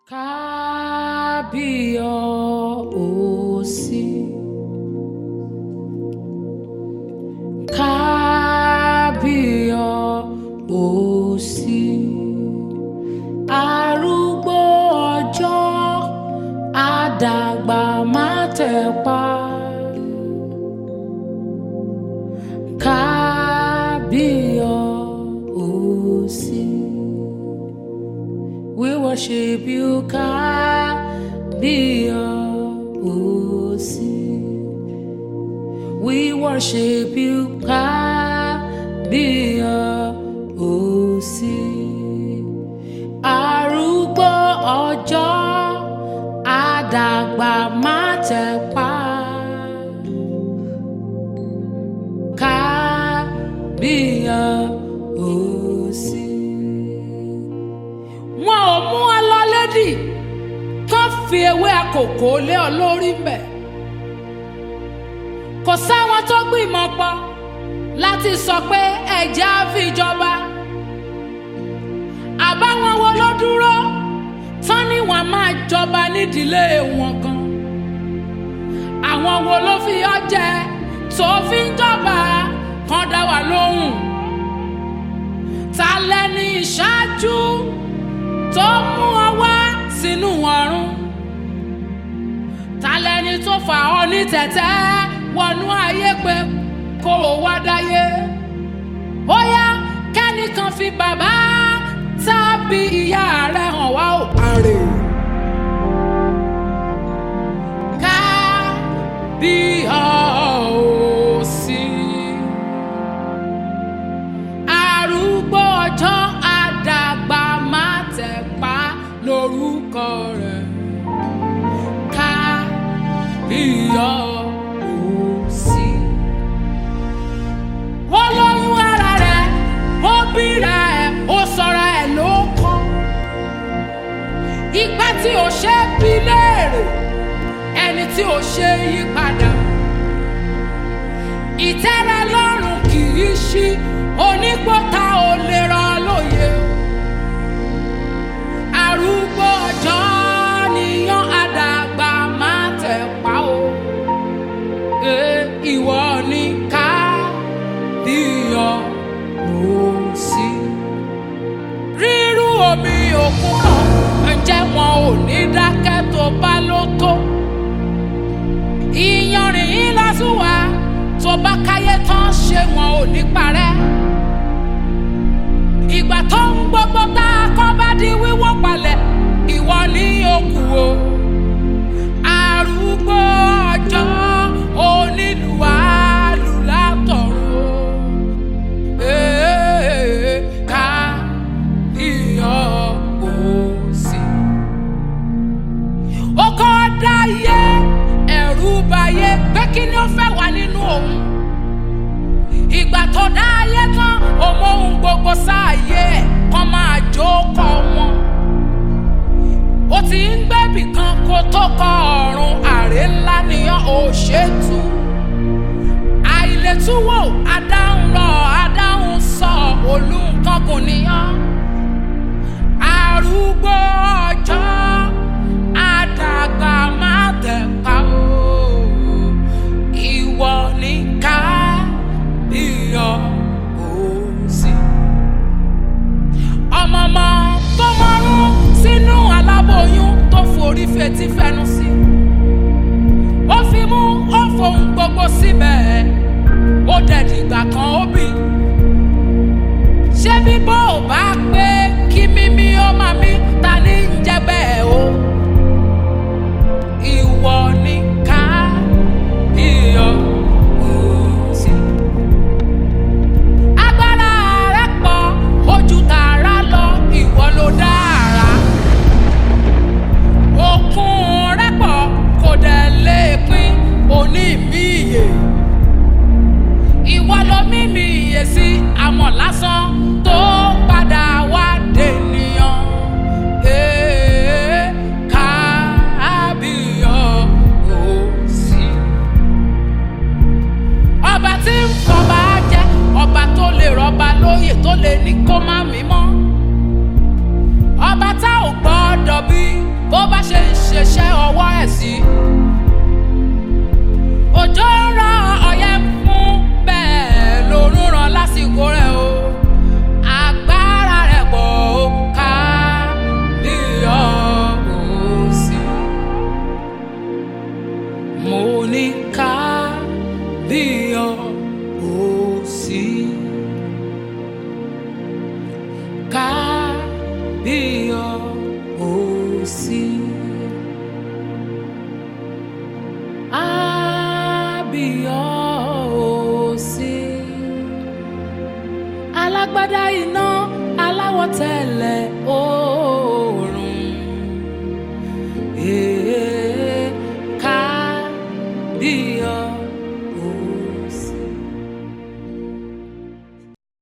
Kábíyọ̀ọ́sí. Kábíyọ̀ọ́sí. Arúgbó ọjọ́ àdàgbà má tẹ̀pa. Kábíyọ̀ọ́sí. We worship you, Kábíyọ̀ọ́sí. We worship you, Kábíyọ̀ọ́sí. Arúgbó ọjọ́ àdàgbà má tẹ̀pa. Kábíyọ̀ọ́sí. Wọn ò mú ọ lọ lédì kán fi ewé àkókò lé ọ lórí mbẹ̀. Kò sáwọn tó gbìmọ̀ pọ̀ láti sọ pé ẹ̀jẹ̀ á fi jọba. Àbáwọn wo ló dúró tán ni wọ́n máa jọba nídìílé wọn gan. Àwọn wo ló fi ọ jẹ tó fi ń jọba kan dá wa lóhùn. Ta lẹni ìṣáájú tó mú ọ wá sínú ọ̀run? Ta lẹni tó fà ọ ní tẹ̀tẹ́ wọnú ayé pé kó o wá dáyé? Ó yá kẹ́nìkan fi bàbá tàbí ìyá rẹ̀ hàn wá ò parè. Ká bí ọ̀ọ́sí. Arúgbó ọjọ́ àdàgbà má tẹ̀pá lórúkọ rẹ̀. Ká bí ọ̀ọ́sí. Ó lóyún ara rẹ̀, ó bíra ẹ̀, ó sọra ẹ̀ ló kọ́. Ìgbà tí ò ṣe é bí léèrè, ẹni tí ò ṣe é yí padà. Ìtẹ́rẹ lọ́rùn kì í ṣí, onígbọ́ta ò lè rọ lóye. Arúgbó ọjọ́ níyàn àdàgbà máa tẹ̀ pa o. Ẹ ìwọ ni ká díyọ òsì. Rírú omi òkun kan, ǹjẹ́ wọn ò ní dákẹ́ tó bá ló tó? Ìyanrìn yín lásùwà tó bá káyé tán ṣé wọn ò ní parẹ́. Ìgbà tó ń gbogbo tá a kọ́ bá di wíwó palẹ̀, ìwọ ní òkú o. Arúgbó ọjọ́ onílù àlù látọ̀run. Ee, ká iyọ̀ òsì. Ó kọ́ dáyé ẹ̀rù bayé pé kí ni ó fẹ́ wà nínú òun. Ìgbà tó dáyé tán, òun ohun gbogbo sáàyè ẹ̀ kọ́ máa jókòó wọn. Ó ti ń gbẹ́bì kan kó tó kọ ọ̀run àrè ńlá nìyàn ò ṣètù. Àìlètúwò adáhùn lọ adáhùn sọ olùkọ́ kò níyàn. Arúgbó ọjọ́ àdàgbà má tẹ̀ka o. Ìwọ ní ká iyọ̀ òsì. Ọmọọmọ tó mọ́rún sínú aláboyún tó forí fetí fẹnu sí. Ó fi mú ó fohùn gbogbo síbẹ̀. Ó dẹ̀dìgbà kan ó bì. Ṣé bíbọ́ ò bá pé kí mímí ó máa mí ta ní ń jẹ́ bẹ́ẹ̀ o? Ìwọ ni ká iyọ̀ òsì. Agbára rẹ̀ pọ̀, ojú tààrà lọ, ìwọ ló dára. Òkun rẹ̀ pọ̀, kò dẹ̀ lè pín òní mi ìyè. Ìwọ ló mímì ìyè sí àmọ̀ lásán tó padà wá dènìyàn. Ee. sí. òjò ń rọ ọ̀yẹ́ fún bẹ́ẹ̀ lòún ràn lásìkò rẹ̀ o. agbára rẹ̀ pọ̀ ó ká bí ọ̀ọ́sì. mo ní ká bí ọ̀ọ́sì. ká bí ọ̀ọ́sì. Abíọ́sí. Alágbádá iná aláwọ̀ tẹ̀lẹ̀ ooo.